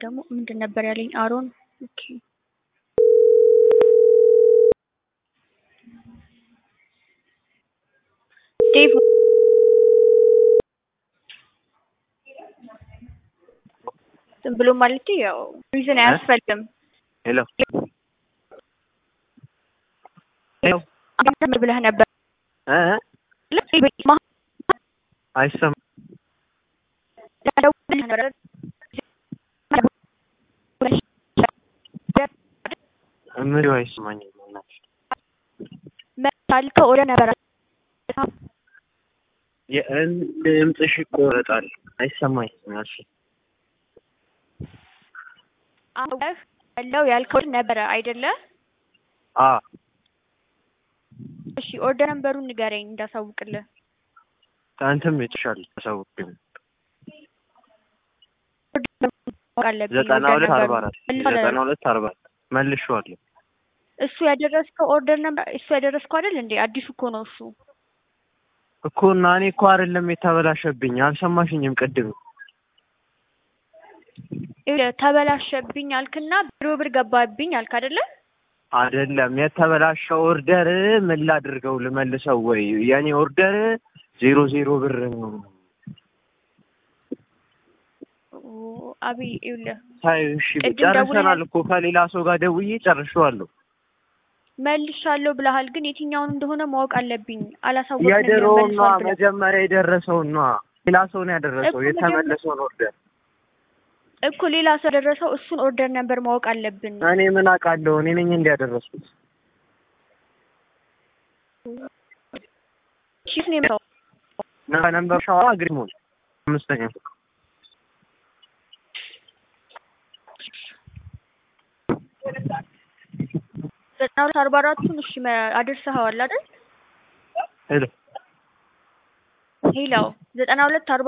ደግሞ ምንድን ነበር ያለኝ አሮን ኦኬ ዴቭ ዝም ብሎ ማለት ያው ሪዝን አያስፈልግም። ሄሎ ሄሎ አንተ ብለህ ነበር እ አይሰማም። ምሪ አይሰማኝም። በእናትሽ መታልከው ወደ ነበር የእን ድምፅሽ ይቆረጣል። አይሰማኝም ያልሽ አውቀህ ያለው ያልከው ነበረ አይደለ? አ እሺ ኦርደር ነምበሩን ንገረኝ እንዳሳውቅልህ። ከአንተም የተሻለ ታሳውቅኝ። ማወቅ አለብኝ ዘጠና ኦርደር ሁለት አርባ ነምበሩን። አራት መልሰህ ዘጠና ሁለት አርባ አራት መልሼዋለሁ። እሱ ያደረስከው ኦርደር ነምበር እሱ ያደረስከው አይደል እንዴ? አዲሱ እኮ ነው እሱ። እኮ እና እኔ እኮ አይደለም የተበላሸብኝ። አልሰማሽኝም ቅድም ይኸውልህ ተበላሸብኝ አልክና ቢሮ ብር ገባብኝ አልክ አይደለ? አይደለም የተበላሸው ኦርደር ምን ላድርገው ልመልሰው ወይ? የኔ ኦርደር ዜሮ ዜሮ ብር ነው። ኦ፣ አብይ ይኸውልህ ታዩ እሺ፣ ቅድም ጨርሰናል ደውለህ- እኮ ከሌላ ሰው ጋር ደውዬ ጨርሼዋለሁ። መልሻለሁ ብለሃል፣ ግን የትኛውን እንደሆነ ማወቅ አለብኝ። አላሳወቅንም የድሮውን ነዋ መልሷል ብለህ መጀመሪያ የደረሰውን ነዋ። ሌላ ሰው ነው ያደረሰው እኮ የተመለሰውን ኦርደር። እኮ ሌላ ሰው ያደረሰው እሱን ኦርደር ነበር ማወቅ አለብን። እኔ ምን አውቃለሁ? እኔ ነኝ እንዲያደረስኩት። ቺፍ ነው የምታው ነምበር ሸዋ ግሪሞን አምስተኛ ፎቅ ዘጠና ሁለት አርባ አራቱን እሺ መ- አድርሰኸዋል አይደል? ሄሎ ሄላው ዘጠና ሁለት አርባ